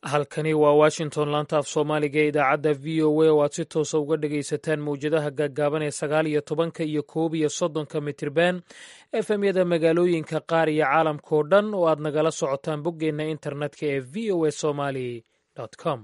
halkani waa washington laanta af soomaaliga ee idaacadda v o a oo aad si toosa uga dhagaysataan mowjadaha gaagaaban ee sagaal iyo tobanka iyo koob iyo soddonka mitirban efemyada magaalooyinka qaar iyo caalamkao dhan oo aad nagala socotaan boggeenna internetka ee v o a somali com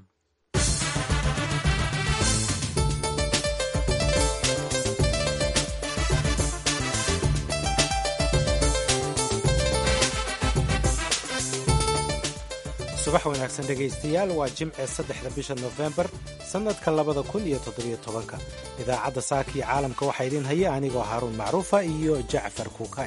subax wanaagsan dhegaystayaal waa jimce saddexda bisha nofembar sannadka labada kun iyo toddobiyo tobanka idaacadda saaka iyo caalamka waxaa idiin haya anigoo haaruun macruufa iyo jacfar kuukay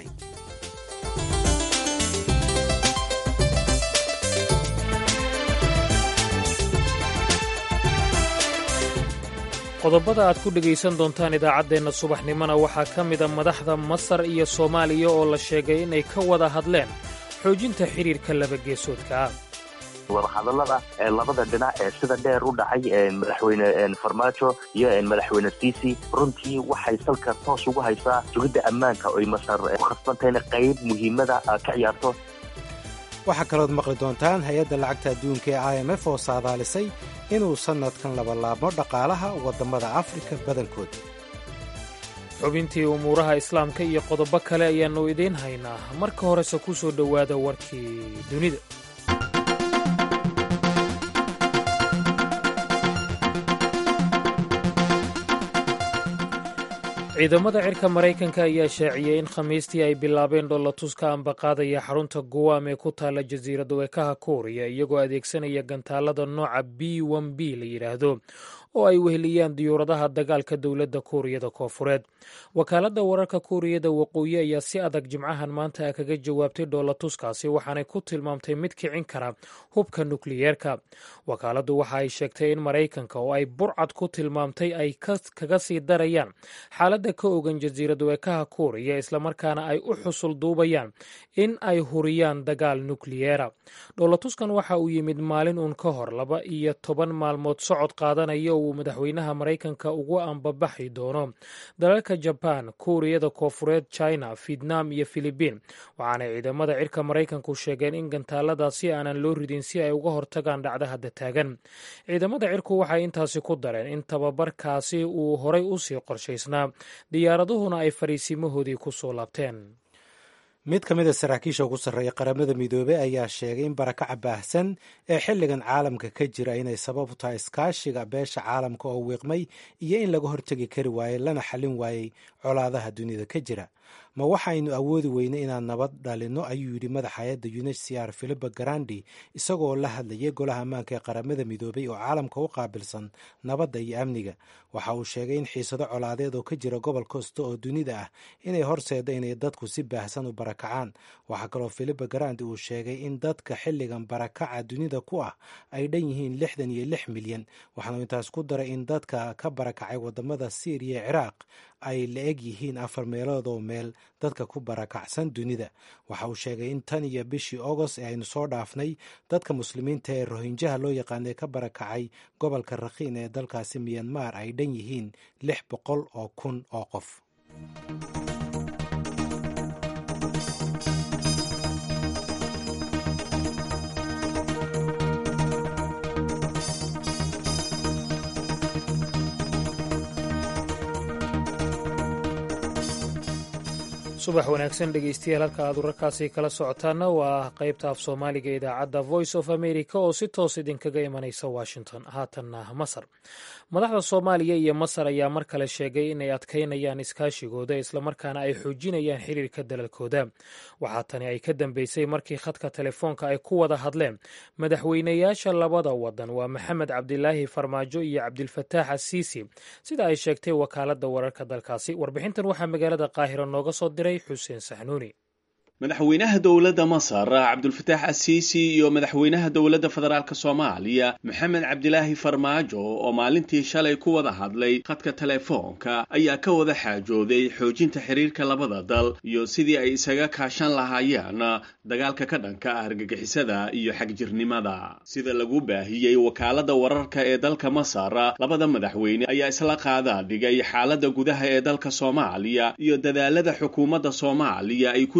qodobada aad ku dhegaysan doontaan idaacaddeenna subaxnimona waxaa ka mida madaxda masar iyo soomaaliya oo la sheegay inay ka wada hadleen xoojinta xidhiirka labageesoodka ah wadahadallada ee labada dhinac ee sida dheer u dhacay madaxweyne farmaajo iyo madaxweyne siisi runtii waxay salka toos ugu haysaa sugidda ammaanka oy masar ku khasbantahayna qayb muhiimada ka ciyaarto waxaa kalood maqli doontaan hay-adda lacagta adduunka ee i m f oo saadaalisay inuu sannadkan labalaabmo dhaqaalaha waddamada afrika badankooda xubintii umuuraha islaamka iyo qodobo kale ayaannu idiin haynaa marka horese ku soo dhowaada warkii dunida ciidamada cirka maraykanka ayaa shaaciyey in khamiistii ay bilaabeen dhollatus ka ambaqaadaya xarunta guwaam ee ku taalla jasiirad weekaha kuuriya iyagoo adeegsanaya gantaalada nooca b n b la yidhaahdo oo ay weheliyaan diyuuradaha dagaalka dowladda kuuriyada koofureed wakaaladda wararka kuuriyada waqooyi ayaa si adag jimcahan maanta kaga jawaabtay dhoolatuskaasi waxaanay ku tilmaamtay mid kicin kara hubka nukliyeerka wakaaladdu waxa ay sheegtay in maraykanka oo ay burcad ku tilmaamtay ay kaga sii darayaan xaaladda ka ogan jasiirad weekaha kuuriya islamarkaana ay u xusul duubayaan in ay huriyaan dagaal nukliyeera dhoolatuskan waxa uu yimid maalin uun ka hor laba iyo toban maalmood socod qaadanaya uu madaxweynaha maraykanka ugu ambabaxi doono dalalka jabaan kuuriyada koofureed china vietnam iyo filibiin waxaanay ciidamada cirka maraykanku sheegeen in gantaaladaasi aanan loo ridin si ay uga hortagaan dhacda hadda taagan ciidamada cirku waxay intaasi ku dareen in tababarkaasi uu horay usii qorshaysnaa diyaaraduhuna ay fariisimahoodii ku soo laabteen mid ka mid a saraakiisha ugu sarreeya qaramada midoobey ayaa sheegay in barakaca baahsan ee xilligan caalamka ka jira inay sabab u tahay iskaashiga beesha caalamka oo wiiqmay iyo in laga hortegi kari waayey lana xallin waayey colaadaha dunida ka jira ma waxaynu awoodi weynay inaan nabad dhalinno ayuu yidhi madaxa hay-adda unhcr philipa garandi isagoo la hadlayay golaha ammaanka ee qaramada midoobay oo caalamka u qaabilsan nabadda iyo amniga waxa uu sheegay in xiisado colaadeed oo ka jira gobol kasta oo dunida ah inay horseeda inay dadku si baahsan u barakacaan waxaa kaloo philipa garandi uu sheegay in dadka xilligan barakaca dunida ku ah ay dhan yihiin lixdan iyo lix milyan waxaanu intaas ku daray in dadka ka barakacay wadamada siiriya ee ciraaq ay la eg yihiin afar meelood oo meel dadka ku barakacsan dunida waxa uu sheegay in tan iyo bishii agost ee aynu soo dhaafnay dadka muslimiinta ee rohinjaha loo yaqaanay ka barakacay gobolka rakhiin ee dalkaasi miyanmar ay dhan yihiin lix boqol oo kun oo qof subax wanaagsan dhegeystayaal halka aad wararkaasi kala socotaana waa qaybta af soomaaliga idaacadda voice of america oo si toos idinkaga imanaysa washington haatanna masar madaxda soomaaliya iyo masar ayaa mar kale sheegay inay adkaynayaan iskaashigooda islamarkaana ay xoojinayaan xiriirka dalalkooda waxaa tani ay ka dambeysay markii khadka telefoonka ay ku wada hadleen madaxweynayaasha labada wadan waa maxamed cabdilaahi farmaajo iyo cabdilfataax asiisi sida ay sheegtay wakaaladda wararka dalkaasi warbixintan waxaa magaalada qaahira nooga soo diray xuseen saxnuuni madaxweynaha dowladda masar cabdulfataax asiisi iyo madaxweynaha dowladda federaalk soomaaliya maxamed cabdilaahi farmaajo oo maalintii shalay ku wada hadlay khadka telefoonka ayaa ka wada xaajooday xoojinta xiriirka labada dal iyo sidii ay isaga kaashan lahaayeen dagaalka ka dhanka ah argagixisada iyo xagjirnimada sida lagu baahiyey wakaaladda wararka ee dalka masar labada madaxweyne ayaa isla qaadaa dhigay xaaladda gudaha ee dalka soomaaliya iyo dadaalada xukuumadda soomaaliya ay ku doonay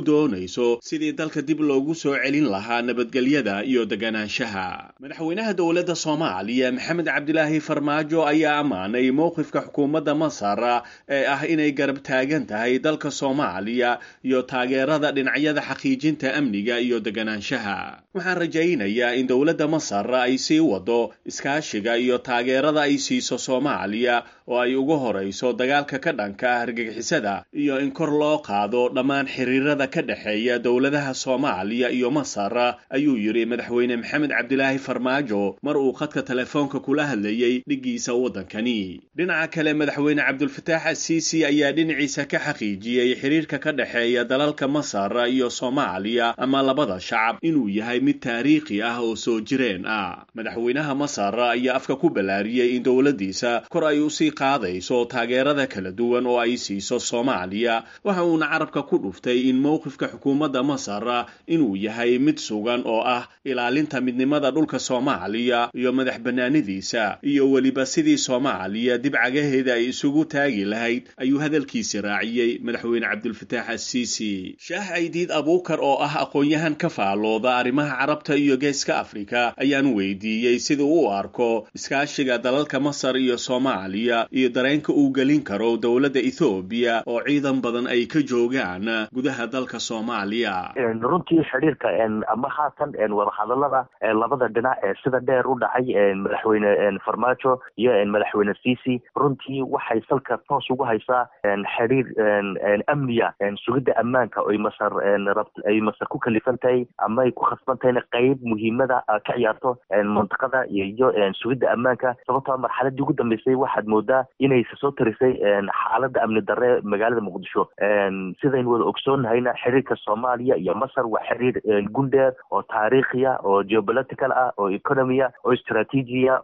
shaqaynayso sidii dalka dib loogu soo celin lahaa nabadgelyada iyo deganaanshaha madaxweynaha dowladda soomaaliya maxamed cabdilaahi farmaajo ayaa ammaanay mowqifka xukuumadda masar ee ah inay garab taagan tahay dalka soomaaliya iyo taageerada dhinacyada xaqiijinta amniga iyo deganaanshaha waxaan rajaynayaa in dowladda masar ay sii wado iskaashiga iyo taageerada ay siiso soomaaliya oo ay ugu horayso dagaalka ka dhanka ah argagixisada iyo in kor loo qaado dhammaan xiriirada ka dhexeeya dowladaha soomaaliya iyo masar ayuu yidhi madaxweyne maxamed cabdilaahi farmaajo mar uu khadka telefoonka kula hadlayey dhiggiisa waddankani dhinaca kale madaxweyne cabdulfataax asiisi ayaa dhinaciisa ka xaqiijiyey xiriirka ka dhexeeya dalalka masar iyo soomaaliya ama labada shacab inuu yahay mid taariikhi ah oo soo jireen ah madaxweynaha masar ayaa afka ku ballaariyey in dowladdiisa kor ay usii qaadayso taageerada kala duwan oo ay siiso soomaaliya waxa uuna carabka ku dhuftay in mowqifka xukuumadda masar inuu yahay mid sugan oo ah ilaalinta midnimada dhulka soomaaliya iyo madax bannaanidiisa iyo weliba sidii soomaaliya dib cagaheeda ay isugu taagi lahayd ayuu hadalkiisi raaciyey madaxweyne cabdulfataax asiisi shaah caydiid abuukar oo ah aqoon-yahan ka faalooda arrimaha carabta iyo geeska afrika ayaan weydiiyey sida u arko iskaashiga dalalka masar iyo soomaaliya iyo dareenka uu gelin karo dowladda ethoobiya oo ciidan badan ay ka joogaan gudaha dalka soomaaliya runtii xidhiirka ama haatan wadahadalada labada dhinac ee sida dheer u dhacay madaxweyne farmaajo iyo madaxweyne cici runtii waxay salka toos ugu haysaa xidhiir amniya sugidda ammaanka oy masar ay masar ku kalifan tahay ama ay ku khasban tahayna qeyb muhiimada ka ciyaarto mantiqada iyo sugidda ammaanka sababtoo marxaladii ugu dambeysay waxaad moodaa inay soo tarisay xaaladda amni darre magaalada muqdisho sidaynu wada ogsoonnahayna xiriirka soomaaliya iyo masar waa xiriir gundheer oo taariikhiya oo geopolitical ah oo economya oo istraatiijiya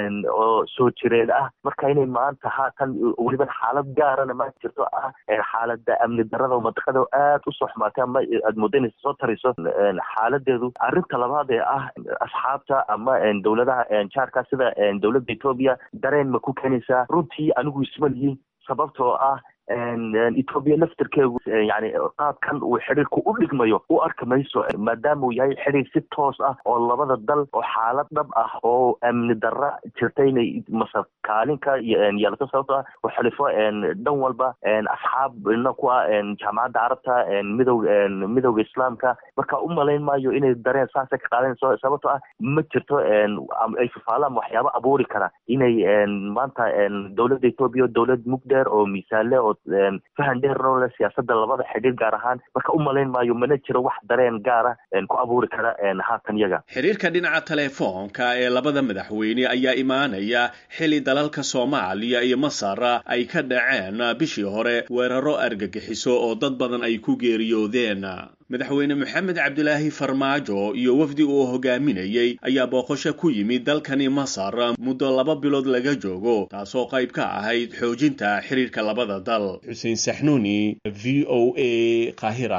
oo soo jireen ah marka inay maanta haatan weliba xaalad gaarana maanta jirto ah xaalada amni darada oo mantiqada aad usoo xumaatay ama aad mooda inay soo tariso xaaladeedu arrinta labaad ee ah asxaabta ama dowladaha jaarka sida dowladda etoobiya dareen ma ku keenaysaa runtii anigu isma lihin sababtoo ah etoobiya laftirkeegu yani qaabkan uu xidhiirku u dhigmayo u arki mayso maadaama uu yahay xidhiir si toos ah oo labada dal oo xaalad dhab ah oo amni darra jirta inay masar kaalinka yeelato sababto ah oo xilifo dhan walba asxaabna ku ah jaamacadda carabta midow midowga islaamka marka u malayn maayo inay dareen saasa ka qaadanayso sababto ah ma jirto ay fafaalaan waxyaabo abuuri kara inay maanta dowladda etoobiya dowlad mugdheer oo miisaanle oo fahan dheerno le siyaasada labada xidhiir gaar ahaan marka u malayn maayo mana jiro wax dareen gaara ku abuuri kara haatan yaga xiriirka dhinaca telefoonka ee labada madaxweyne ayaa imaanaya xili dalalka soomaaliya iyo masar ay ka dhaceen bishii hore weeraro argagixiso oo dad badan ay ku geeriyoodeen madaxweyne maxamed cabdilaahi farmaajo iyo wafdi uu hogaaminayey ayaa booqasho ku yimid dalkani masar muddo laba bilood laga joogo taasoo qayb ka ahayd xoojinta xiriirka labada dal xuseen saxnuuni v o a qaahira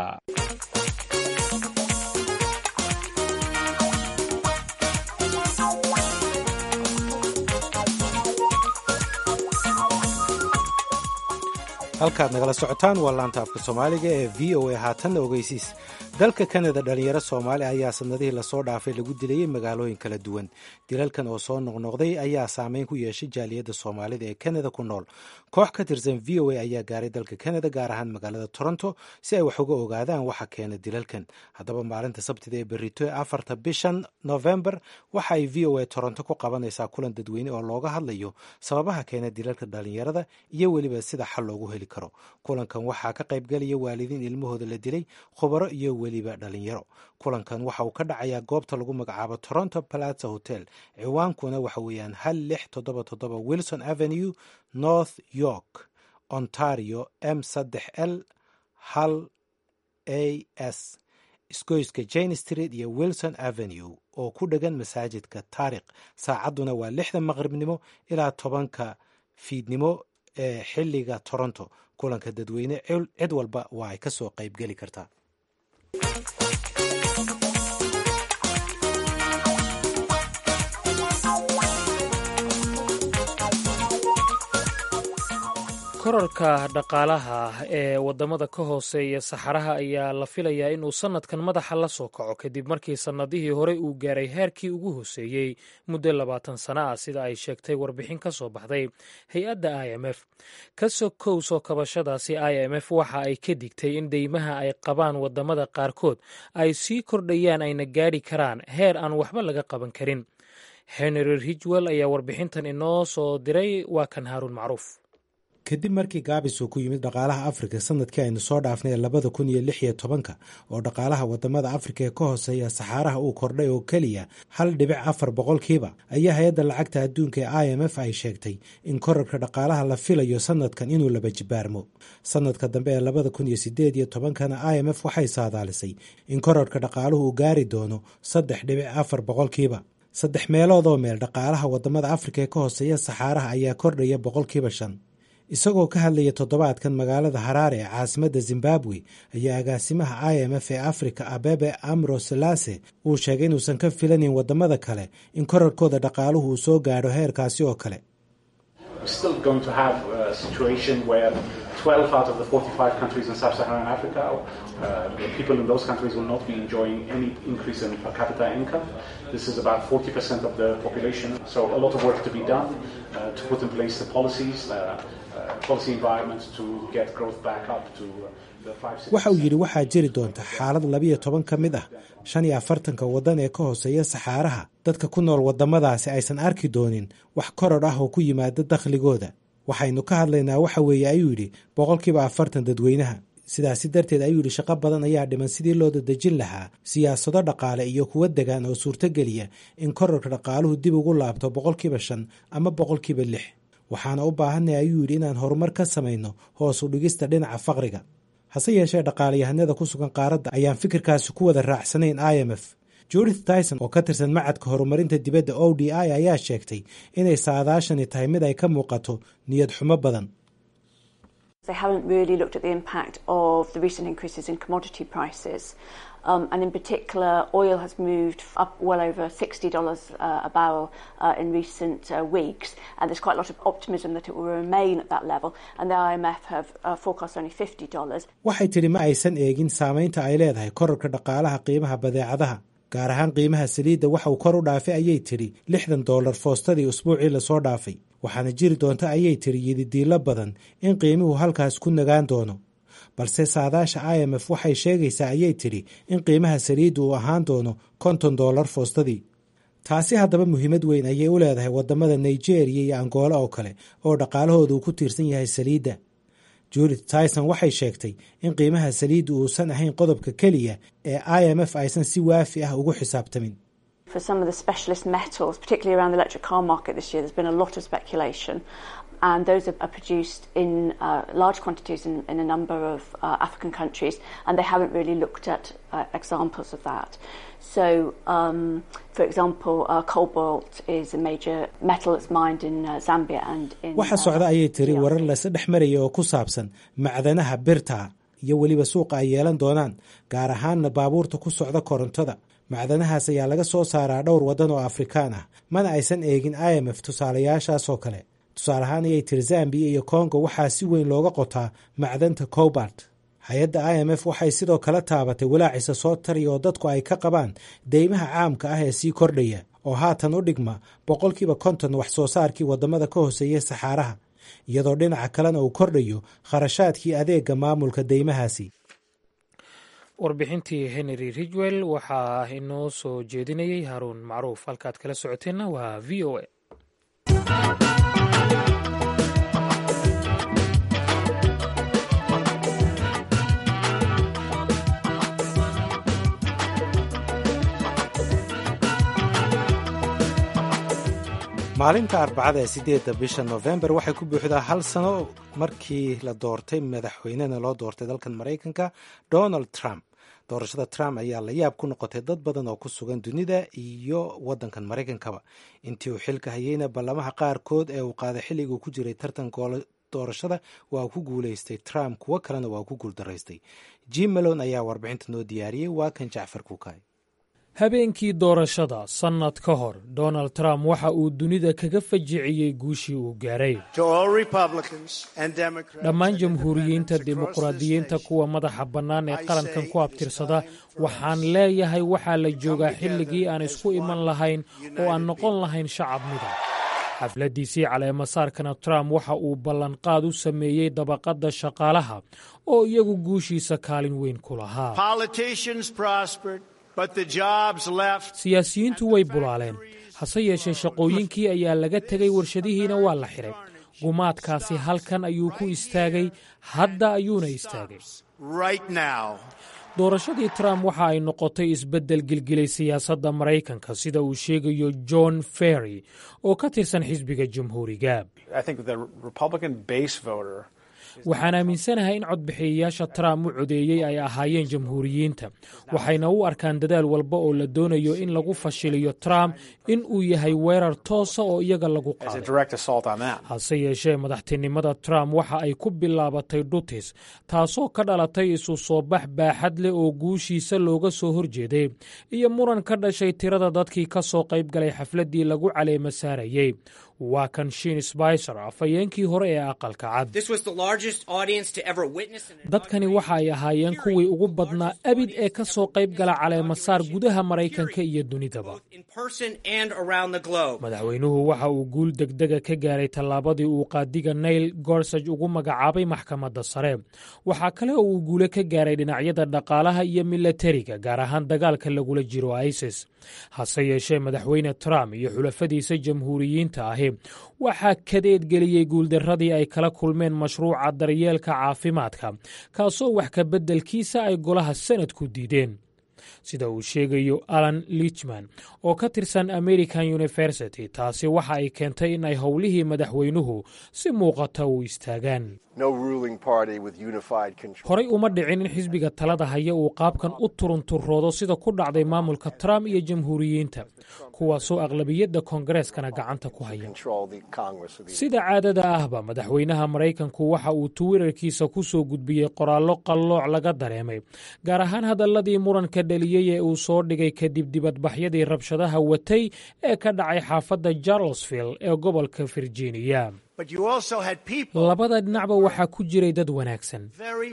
halkaad nagala socotaan waa laanta afka soomaaliga ee v o a haatanna ogeysiis dalka kanada dhalinyaro soomaali ayaa sanadihii lasoo dhaafay lagu dilayay magaalooyin kala duwan dilalkan oo soo noqnoqday ayaa saameyn ku yeeshay jaaliyadda soomaalida ee kanada ku nool koox ka tirsan v o a ayaa gaaray dalka kanada gaar ahaan magaalada toronto si ay wax uga ogaadaan waxa keena dilalkan haddaba maalinta sabtida ee berito ee afarta bishan novembar waxa ay v o a toronto ku qabanaysaa kulan dadweyne oo looga hadlayo sababaha keena dilalka dhalinyarada iyo weliba sida xal loogu heli karo kulankan waxaa ka qaybgelaya waalidiin ilmahooda la dilay khubaro iyo weliba dhalinyaro kulankan waxa uu ka dhacayaa goobta lagu magacaabo toronto plaza hotel ciwaankuna waxa weeyaan hal lix toddoba toddoba wilson avenue north york ontario m saddex l hal a s isgoyska jane street iyo wilson avenue oo ku dhegan masaajidka taarikh saacadduna waa lixda maqribnimo ilaa tobanka fiidnimo ee xilliga toronto kulanka dadweyne cid walba waa ay ka soo qaybgeli kartaa korarka dhaqaalaha ee wadamada ka hooseeya saxaraha ayaa la filayaa inuu sanadkan madaxa la soo kaco kadib markii sannadihii horey uu gaaray heerkii ugu hooseeyey muddo labaatan sano ah sida ay sheegtay warbixin ka soo baxday hay-adda i m f ka sokow soo kabashadaasi i m f waxa ay ka digtay in deymaha ay qabaan wadamada qaarkood ay sii kordhayaan ayna gaadhi karaan heer aan waxba laga qaban karin henry ridgwell ayaa warbixintan inoo soo diray waa kan haaruun macruuf kadib markii gaabis uu ku yimid dhaqaalaha afrika sanadkii aynu soo dhaafnay ee labada kun iyo lix iyo tobanka oo dhaqaalaha wadamada afrika ee ka hooseeya saxaaraha uu kordhay oo keliya hal dhibic afar boqolkiiba ayaa hay-adda lacagta adduunka ee i m f ay sheegtay in korarka dhaqaalaha la filayo sanadkan inuu laba jibaarmo sanadka dambe ee labada kun iyo sideed iyo tobankana i m f waxay saadaalisay in korarka dhaqaaluhu uu gaari doono saddex dhibic afar boqolkiiba saddex meelood oo meel dhaqaalaha wadamada afrika ee ka hooseeya saxaaraha ayaa kordhaya boqolkiiba shan isagoo ka hadlaya toddobaadkan magaalada haraare ee caasimadda zimbabwe ayaa agaasimaha i m f ee afrika abebe amro selase uu sheegay inuusan ka filanin wadamada kale in korarkooda dhaqaaluhu uu soo gaadho heerkaasi oo kale waxa uu yidhi waxaa jiri doonta xaalad labiyo toban ka mid ah shan iyo afartanka waddan ee ka hooseeya saxaaraha dadka ku nool waddamadaasi aysan arki doonin wax koror ah oo ku yimaada dakhligooda waxaynu ka hadlaynaa waxa weeye ayuu yidhi boqolkiiba afartan dadweynaha sidaasi darteed ayuu yidhi shaqo badan ayaa dhiman sidii loo dadejin lahaa siyaasado dhaqaale iyo kuwa degaan oo suurtogeliya in kororka dhaqaaluhu dib ugu laabto boqolkiiba shan ama boqolkiiba lix waxaana u baahanay ayuu yidhi inaan horumar ka samayno hoos u dhigista dhinaca faqriga hase yeeshee dhaqaalayahanada ku sugan qaaradda ayaan fikirkaasi ku wada raacsanayn i m f judith tyson oo ka tirsan macadka horumarinta dibadda o d i ayaa sheegtay inay saadaashani tahay mid ay ka muuqato niyad xumo badan Um, and in particular, oil has moved up well over $60 uh, a barrel uh, in recent uh, weeks, and there's quite a lot of optimism that it will remain at that level. And the IMF have forecast only $50. waxay tidhi ma aysan eegin saamaynta ay leedahay korarka dhaqaalaha qiimaha badeecadaha gaar ahaan qiimaha saliidda waxa uu kor u dhaafay ayay tidhi lixdan dollar foostadii usbuucii lasoo dhaafay waxaana jiri doonta ayay tidhi yididiilo badan in qiimuhu halkaas ku nagaan doono balse saadaasha i m f waxay sheegaysaa ayay tidhi in qiimaha saliidda uu ahaan doono konton dollar foostadii taasi haddaba muhiimad weyn ayay u leedahay waddamada nigeriya iyo angola oo kale oo dhaqaalahooda uu ku tiirsan yahay saliidda judith tyson waxay sheegtay in qiimaha saliidda uusan ahayn qodobka keliya ee i m f aysan si waafi ah ugu xisaabtamin For some of the specialist metals, particularly around the electric car market this year, there's been a lot of speculation. And those are, are produced in uh, large quantities in, in a number of uh, African countries, and they haven't really looked at uh, examples of that. So, um, for example, uh, cobalt is a major metal that's mined in uh, Zambia and in. waxa socda ayay tiri warar laysa dhex maraya oo ku saabsan macdanaha birta iyo weliba suuqa ay yeelan doonaan gaar ahaanna baabuurta ku socda korontada macdanahaas ayaa laga soo saaraa dhowr waddan oo afrikaan ah mana aysan eegin i m f tusaalayaashaas oo kale tusaale ahaan ayay tiri zambiya iyo kongo waxaa si weyn looga qotaa macdanta cobart hay-adda i m f waxay sidoo kale taabatay walaacisa soo tariya oo dadku ay ka qabaan deymaha caamka ah ee sii kordhaya oo haatan u dhigma boqolkiiba konton wax soo saarkii waddamada ka hooseeya saxaaraha iyadoo dhinaca kalena uu kordhayo kharashaadkii adeega maamulka deymahaasi warbixintii henry ridwell waxaa inoo soo jeedinayay haruun macruuf halkaad kala socoteenna waa v o a maalinta arbacada ee sideedda bisha nofembar waxay ku buuxdaa hal sano markii la doortay madaxweynena loo doortay dalkan maraykanka donald trump doorashada trump ayaa la yaab ku noqotay dad badan oo ku sugan dunida iyo wadankan maraykankaba intii uu xilka hayeyna ballamaha qaarkood ee uu qaaday xilliguu ku jiray tartan doorashada waa ku guuleystay trump kuwo kalena waa ku guuldaraystay jim malon ayaa warbixinta noo diyaariyey waa kan jacfar kuukay habeenkii doorashada sannad ka hor donald trump waxa uu dunida kaga fajiciyey guushii uu gaaray dhammaan jamhuuriyiinta dimuqraadiyiinta kuwa madaxa bannaan ee qarankan ku abtirsada waxaan leeyahay waxaa la joogaa xilligii aan isku iman lahayn oo aan noqon lahayn shacab mida xafladdiisii caleemasaarkana trump waxa uu ballanqaad u sameeyey dabaqadda shaqaalaha oo iyagu guushiisa kaalin weyn ku lahaa siyaasiyiintu way bulaaleen hase yeeshee shaqooyinkii ayaa laga tegay warshadihiina waa la xidhay gumaadkaasi halkan ayuu ku istaagay hadda ayuuna istaagay doorashadii trump waxa ay noqotay isbeddel gilgilay siyaasadda maraykanka sida uu sheegayo john ferry oo ka tirsan xisbiga jamhuuriga waxaan aaminsanahay in codbixiyayaasha trump u codeeyey ay ahaayeen jamhuuriyiinta waxayna u arkaan dadaal walba oo la doonayo in lagu fashiliyo trump in uu yahay weerar toosa oo iyaga lagu qaaday hase yeeshee madaxtinimada trump waxa ay ku bilaabatay dhutis taasoo ka dhalatay isu soo bax baaxad leh oo guushiisa looga soo horjeeday iyo muran ka dhashay tirada dadkii ka soo qayb galay xafladdii lagu caleema saarayey waa kan shiin sbicer afhayeenkii hore ee aqalka cad dadkani waxa ay ahaayeen kuwii ugu badnaa abid ee ka soo qayb gala caleemasaar gudaha maraykanka iyo dunidaba madaxweynuhu waxa uu guul degdega ka gaaray tallaabadii uu qaadiga nail gorsaj ugu magacaabay maxkamadda sare waxaa kale oo uu guule ka gaaray dhinacyada dhaqaalaha iyo milatariga gaar ahaan dagaalka lagula jiro isis hase yeeshee madaxweyne trump iyo xulafadiisa jamhuuriyiinta ahi waxaa kadeedgeliyey guuldarradii ay kala kulmeen mashruuca daryeelka caafimaadka kaasoo wax ka beddelkiisa ay golaha sanadku diideen sida uu sheegayo alan lichman oo ka tirsan american university taasi waxa ay keentay in ay howlihii madaxweynuhu si muuqata u istaagaan horay uma dhicin in xisbiga talada haya uu qaabkan u turunturoodo sida ku dhacday maamulka trump iyo jamhuuriyiinta kuwaasoo aqlabiyadda koongareskana gacanta ku haya sida caadada ahba madaxweynaha maraykanku waxa uu twitter-kiisa ku soo gudbiyey qoraallo qallooc laga dareemay gaar ahaan hadalladii muranka dhaliyey ee uu soo dhigay kadib dibadbaxyadii rabshadaha watay ee ka dhacay xaafadda charlesville ee gobolka virginia labada dhinacba waxaa ku jiray dad wanaagsan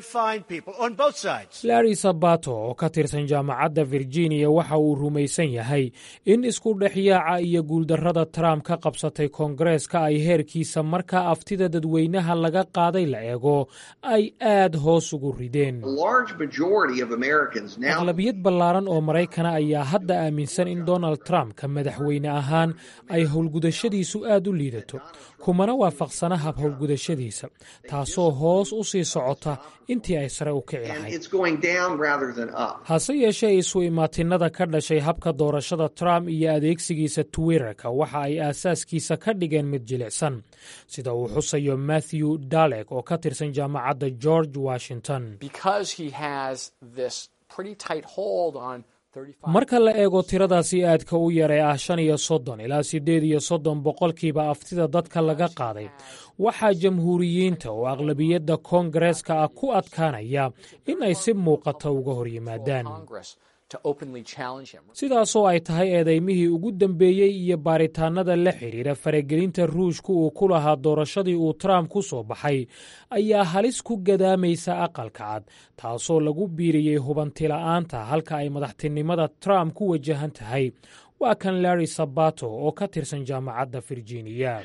larry sabato oo ka tirsan jaamacadda virginia waxa uu rumaysan yahay in isku dhexyaaca iyo guuldarrada trump ka qabsatay koongareeska ay heerkiisa markaa aftida dadweynaha laga qaaday la eego ay aad hoos ugu rideen aqlabiyad ballaaran oo maraykana ayaa hadda aaminsan in donald trump ka madaxweyne ahaan ay howlgudashadiisu aad u liidato kumana waafaqsana hab howlgudashadiisa taasoo hoos u sii socota intii ay sare u kici lahayd hase yeeshee isu imaatinada ka dhashay habka doorashada trump iyo adeegsigiisa twitterka waxa ay aasaaskiisa ka dhigeen mid jilicsan sida uu xusayo matthew dalek oo ka tirsan jaamacadda george washington marka la eego tiradaasi aadka u yar ee ah shan iyo soddon ilaa siddeed iyo soddon boqolkiiba aftida dadka laga qaaday waxaa jamhuuriyiinta oo aqlabiyadda koongareeska ah ku adkaanaya in ay si muuqata uga hor yimaadaan sidaasoo ay tahay eedaymihii ugu dambeeyey iyo baaritaannada la xidhiira faragelinta ruushka uu ku lahaa doorashadii uu trump ku soo baxay ayaa halis ku gadaamaysa aqalka cad taasoo lagu biiriyey hubantila'aanta halka ay madaxtinimada trump ku wajahan tahay waa kan larry sabato oo ka tirsan jaamacadda virginia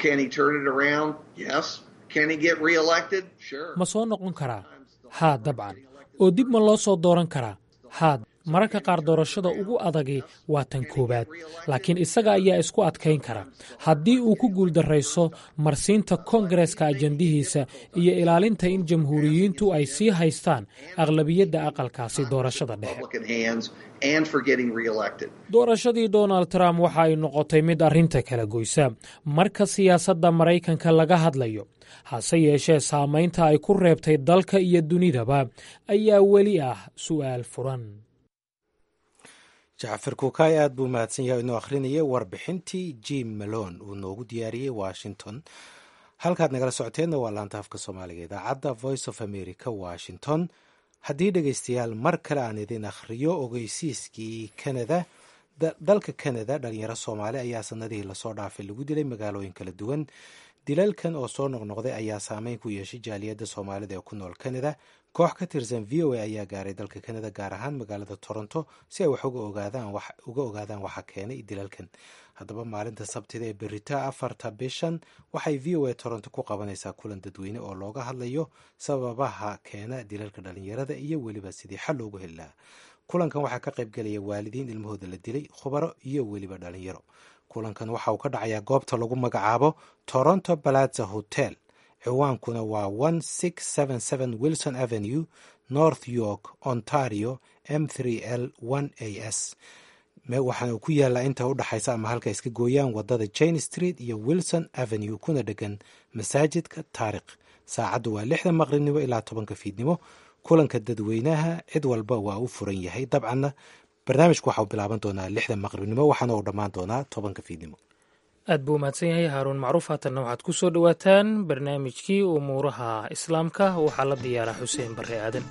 ma soo noqon karaa haa dabcan oo dib ma loo soo dooran karaa haa mararka qaar doorashada ugu adagi waa tan koowaad laakiin isaga ayaa isku adkayn kara haddii uu ku guuldarrayso marsiinta koongareeska ajandihiisa iyo ilaalinta in jamhuuriyiintu ay sii haystaan aqlabiyadda aqalkaasi doorashada dhexe doorashadii donald trump waxa ay noqotay mid arrinta kala goysa marka siyaasadda maraykanka laga hadlayo hase yeeshee saamaynta ay ku reebtay dalka iyo dunidaba ayaa weli ah su'aal furan jacfar kuukaay aad buu mahadsan yahay inuu akhrinayay warbixintii jim malon uu noogu diyaariyey washington halkaad nagala socoteenna waa laanta afka soomaaliga idaacadda voice of america washington haddii dhegaystayaal mar kale aan idin akhriyo ogeysiiskii kanada dalka kanada dhalinyaro soomaali ayaa sanadihii lasoo dhaafay lagu dilay magaalooyin kala duwan dilalkan oo soo noqnoqday ayaa saameyn ku yeeshay jaaliyadda soomaalida ee ku nool kanada koox ka tirsan v o a ayaa gaaray dalka kanada gaar ahaan magaalada toronto si ay wax uga ogaadaan waxa keenay dilalkan haddaba maalinta sabtida ee berita afarta bishan waxay v o a toronto ku qabanaysaa kulan dadweyne oo looga hadlayo sababaha keena dilalka dhalinyarada iyo weliba sidii xal loogu heli lahaa kulankan waxaa ka qaybgelaya waalidiin ilmahooda la dilay khubaro iyo weliba dhalinyaro kulankan waxa uu ka dhacayaa goobta lagu magacaabo toronto balaza hotel ciwaankuna waa one six seven seven wilson avenue north york ontario m three l one a s waxaana ku yaallaa inta u dhaxaysa ama halka iska gooyaan wadada jane street iyo wilson avenue kuna dhegan masaajidka taarikh saacaddu waa lixda maqribnimo ilaa tobanka fiidnimo kulanka dadweynaha cid walba waa u furan yahay dabcanna barnaamijku waxau bilaaban doonaa lixda maqribnimo waxaana uu dhammaan doonaa tobanka fiidnimo aad buu umahadsan yahay haaruun macruuf haatanna waxaad ku soo dhowaataan barnaamijkii umuuraha islaamka waxaa la diyaaraa xuseen barre aadan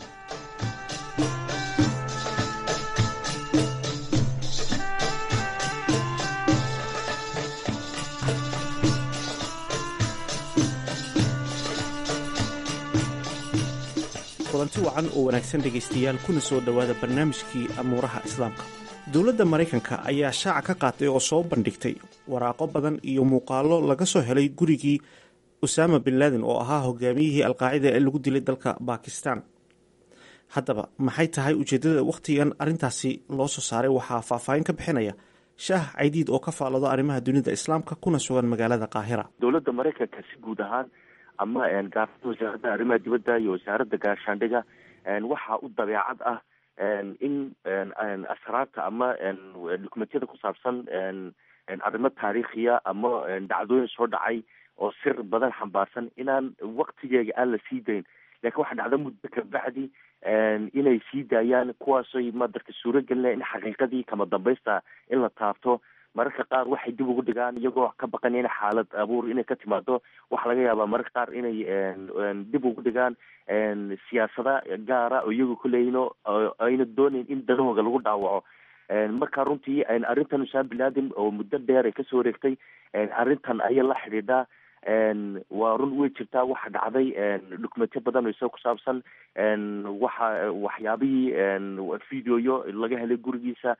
kulanti wacan oo wanaagsan dhegaystayaal kuna soo dhowaada barnaamijkii amuuraha islaamka dowladda maraykanka ayaa shaaca ka qaatay oo soo bandhigtay waraaqo badan iyo muuqaallo laga soo helay gurigii usaama bin laden oo ahaa hogaamiyihii alqaacida ee lagu dilay dalka bakistan haddaba maxay tahay ujeeddada wakhtigan arrintaasi loo soo saaray waxaa faahfaahin ka bixinaya shaah caydiid oo ka faallado arrimaha dunida islaamka kuna sugan magaalada qaahira dowladda maraykanka si guud ahaan ama gaarada wasaaradda arrimaha dibadda iyo wasaaradda gaashaandhiga waxaa u dabeecad ah in asraarta ama dukumentiyada ku saabsan arrimo taariikhiya ama dhacdooyin soo dhacay oo sir badan xambaarsan inaan waktigeega aan la sii dayn lakin waxaa dhacda muddo kabacdi inay sii daayaan kuwaasoy madarka suuro gelinaya in xaqiiqadii kama dambaysta in la taabto mararka qaar waxay dib ugu dhigaan iyagoo ka baqan in xaalad abuur inay ka timaado waxaa laga yaabaa mararka qaar inay dib ugu dhigaan siyaasada gaara oo iyagu kuleeyino ayna doonayn in danahooga lagu dhaawaco marka runtii arrintan usaam bin laden oo muddo dheer ay kasoo wareegtay arrintan ayay la xidhiidhaa waa run way jirtaa waxa dhacday documentyo badan oo isaga ku saabsan waxa waxyaabihii videoyo laga helay gurigiisa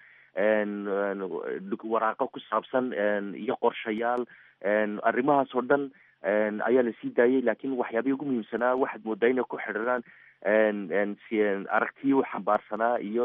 waraaqo ku saabsan iyo qorshayaal arrimahaas oo dhan ayaa lasii daayay lakin waxyaabihii ugu muhiimsanaa waxaad moodaa inay ku xidhiiraan aragtiyi u xambaarsanaa iyo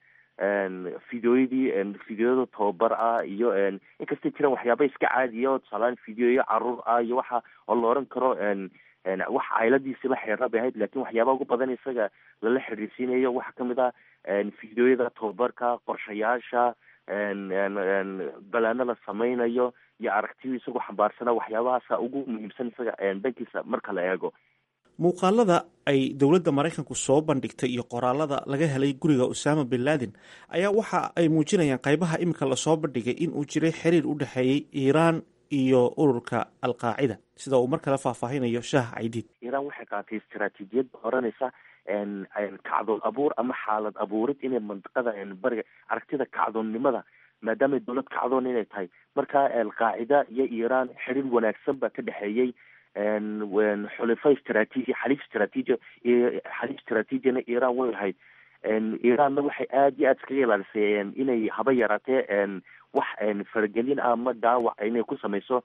videoyadii videoyada tababar ah iyo inkastay jiraan waxyaaba iska caadiya oo tusaaleaan videoyo caruur ah iyo waxa oo la oran karo wax cayladiisi la xiriira bay ahayd lakin waxyaaba ugu badan isaga lala xiriirsiinayo waxaa kamid ah videoyada tababarka qorshayaasha balaano la sameynayo iyo aragtiyo isagoo xambaarsana waxyaabahaasa ugu muhiimsan isaga dhankiisa marka la eego muuqaalada ay dowladda maraykanku soo bandhigtay iyo qoraalada laga helay guriga usaama bin laden ayaa waxa ay muujinayaan qaybaha iminka lasoo bandhigay in uu jiray xiriir u dhexeeyey iiraan iyo ururka alqaacida sida uu mar kale faahfaahinayo shaah caydiid iiraan waxay qaatay istaraatiijiyad oranaysa kacdoon abuur ama xaalad abuurid inay mandiqada bariga aragtida kacdoonnimada maadaamay dowlad kacdoon inay tahay marka alqaacida iyo iiraan xiriir wanaagsan baa ka dhexeeyey xulifo istraatiiji xaliif istraatiiji xaliif istraatiijina iiraan way lahayd iiraanna waxay aada iyo aada iskaga ilaalisay inay haba yaraatee wax faragelin ah ama dhaawac inay ku sameyso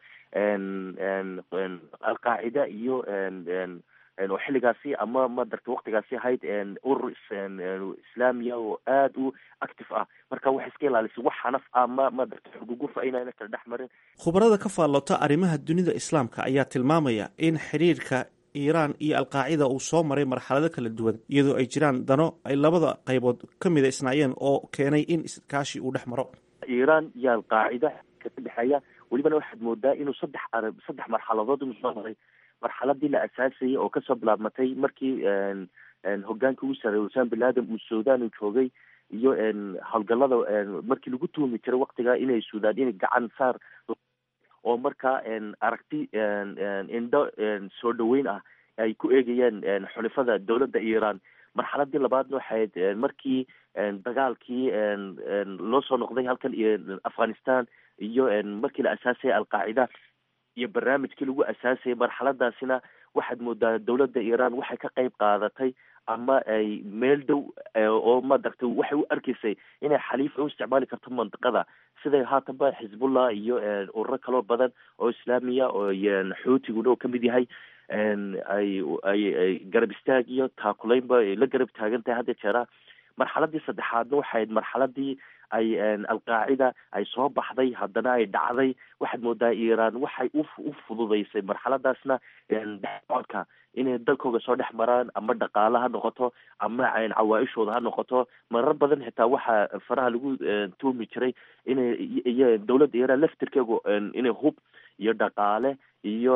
alqaacida iyo oo xilligaasi ama madarta waktigaasi ahayd urur islaamiya oo aada u active ah marka waxay iska ilaalisay wax xanaf ah ma madarta xugugufa inayna kala dhex marin khubarada ka faallota arrimaha dunida islaamka ayaa tilmaamaya in xiriirka iiraan iyo alqaacida uu soo maray marxalado kala duwan iyadoo ay jiraan dano ay labada qaybood ka mida isnaayeen oo keenay in iskaashi uu dhex maro iiraan iyo alqaacida ka dhexeeya welibana waxaad moodaa inuu saddex arab saddex marxaladood inuu soo maray marxaladii la asaasayay oo kasoo bilaabmatay markii hogaanka ugu sareeyay usaan bin laden uu sudan uu joogay iyo howlgalada markii lagu tuhumi jiray waktiga inay suudaan inay gacan saar oo markaa aragti indho soo dhaweyn ah ay ku eegayeen xulifada dowladda iiraan marxaladii labaadna waxayd markii dagaalkii loo soo noqday halkan iyo afghanistan iyo markii la asaasayay alqaacida iyo barnaamijkii lagu asaasayay marxaladaasina waxaad moodaa dowladda iiraan waxay ka qeyb qaadatay ama ay meel dhow oo madaragtay waxay u arkaysay inay xaliif u isticmaali karto mandiqada siday haatanba xisbullah iyo ururo kaloo badan oo islaamiya oo xuutiguna oo kamid yahay ay ay ay garab istaag iyo taakulaynba ay la garab taagan tahay hadda jeera marxaladii saddexaadna waxayd marxaladii ay alqaacida ay soo baxday haddana ay dhacday waxaad moodaa iiraan waxay u u fududeysay marxaladaasna dhexsocodka inay dalkooga soo dhex maraan ama dhaqaale ha noqoto ama cawaa-ishooda ha noqoto marar badan xitaa waxaa faraha lagu tuumi jiray inay iyo dowladda iiraan laftirkeegu inay hub iyo dhaqaale iyo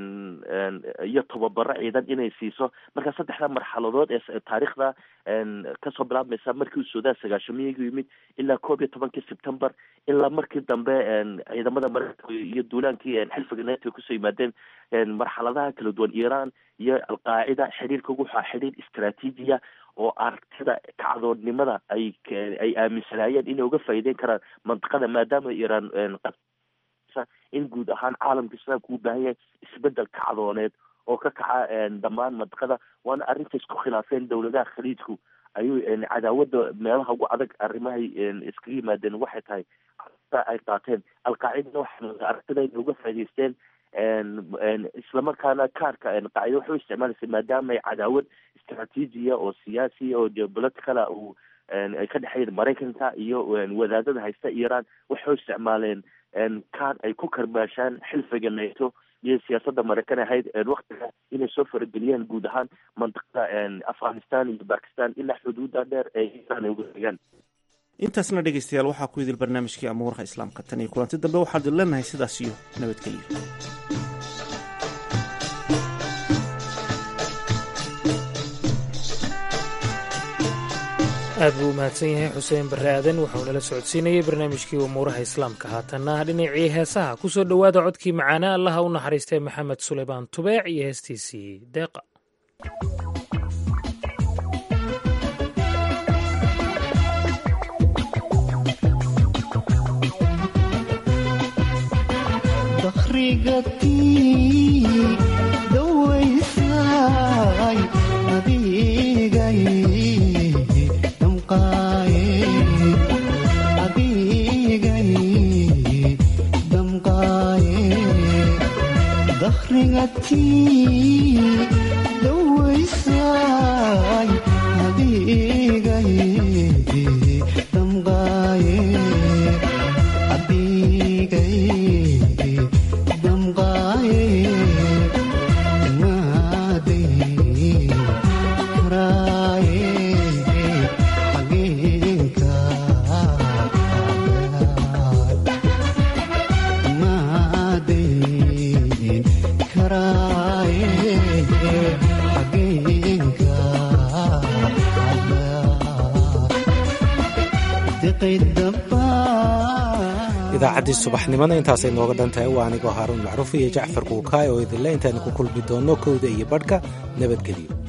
iyo tababaro ciidan inay siiso marka saddexda marxaladood ee taariikhda kasoo bilaabmaysa markii uu suudaan sagaashamiygu yimid ilaa koob iyo tobankii september ilaa markii dambe ciidamada mareykanka iyo duulaankii xilfiga neto kusoo yimaadeen marxaladaha kala duwan iiraan iyo alqaacida xiriirka waxaa xiriir istraatiijiya oo aragtida kacdoonnimada ay ay aaminsanaayeen inay uga faa'iideyn karaan mantiqada maadaama iiraan in guud ahaan caalamka islaamka u baahan yahay isbedel kacdooneed oo ka kaca dhammaan mantiqada waana arrinta isku khilaafeen dowladaha khaliijku ayuu cadaawada meelaha ugu adag arrimahay iskaga yimaadeen waxay tahay ay qaateen alqaacidana waxay aragtida inay uga faa'idaysteen islamarkaana kaarka qaacida waxay u isticmaalaysay maadaama ay cadaawad istraatiijiya oo siyaasiya oo geopoliticala uu ay ka dhexeeyeen maraykanka iyo wadaadada haysta iiraan waxay u isticmaaleen kaar ay ku karbaashaan xilfiga nato iyo siyaasadda maraykan ahayd waktiga inay soo farageliyaan guud ahaan mantiqada afghanistan iyo bakistan ilaa xuduuda dheer ee iiraan ay uga degaan intaasna dhegeystayaal waxaa ku idil barnaamijkii amuuraha islaamka tan iyo kulanti dambe waxaan idin leenahay sidaas iyo nabadgelyo aad buu u mahadsan yahay xuseen barre aadan wuxuu nala socodsiinayey barnaamijkii umuuraha islaamka haatanna dhinacii heesaha ku soo dhowaada codkii macaana allaha u naxariistay maxamed suleymaan tubeec iyo heestiisii deeqa idaacaddii subaxnimona intaasay nooga dhan tahay waa anigoo haaruun macruuf iyo jacfar kuukaay oo idinle intaanu ku kulmi doonno kowda iyo badhka nabadgelyo